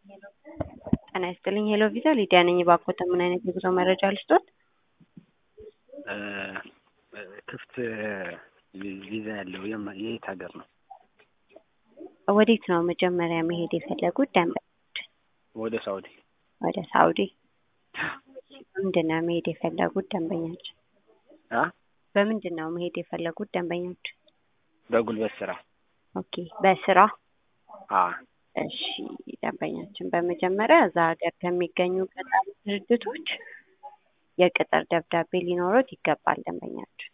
ጤና ይስጥልኝ ሄሎ ቪዛ ሊዲያ ነኝ። እባክዎት ምን አይነት የጉዞ መረጃ ልስጦት? ክፍት ቪዛ ያለው የማ- የየት ሀገር ነው? ወዴት ነው መጀመሪያ መሄድ የፈለጉት ደንበኞች? ወደ ሳውዲ። ወደ ሳውዲ። በምንድን ነው መሄድ የፈለጉት ደንበኞች? አ በምንድን ነው መሄድ የፈለጉት ደንበኞች? በጉልበት ስራ። ኦኬ በስራ አ እሺ ደንበኛችን በመጀመሪያ እዛ ሀገር ከሚገኙ ቀጣሪ ድርጅቶች የቅጥር ደብዳቤ ሊኖሩት ይገባል ደንበኛችን።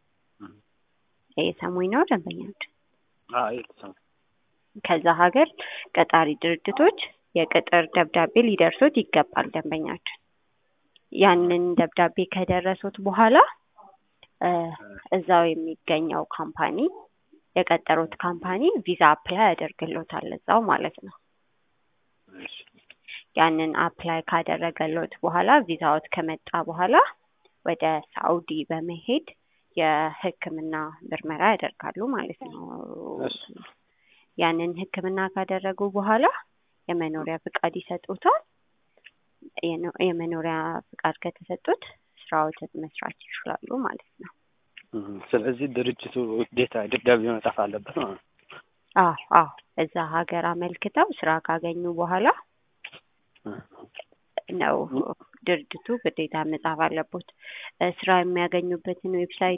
የሰሙኝ ነው ደንበኛችን። አ የተሰማ ከዛ ሀገር ቀጣሪ ድርጅቶች የቅጥር ደብዳቤ ሊደርሱት ይገባል ደንበኛችን። ያንን ደብዳቤ ከደረሱት በኋላ እ እዛው የሚገኘው ካምፓኒ የቀጠሩት ካምፓኒ ቪዛ አፕላይ ያደርግሎታል እዛው ማለት ነው። እሺ ያንን አፕላይ ካደረገሎት በኋላ ቪዛዎት ከመጣ በኋላ ወደ ሳኡዲ በመሄድ የሕክምና ምርመራ ያደርጋሉ ማለት ነው። እሺ ያንን ሕክምና ካደረጉ በኋላ የመኖሪያ ፍቃድ ይሰጡታል። የኖ- የመኖሪያ ፍቃድ ከተሰጡት ስራዎትን መስራት ይችላሉ ማለት ነው። እም፣ ስለዚህ ድርጅቱ ግዴታ ደብዳቤ መጻፍ አለበት ማለት ነው። አዎ አዎ እዛ ሀገር አመልክተው ስራ ካገኙ በኋላ ነው ድርጅቱ ግዴታ መጻፍ አለቦት። እ ስራ የሚያገኙበትን ዌብሳይት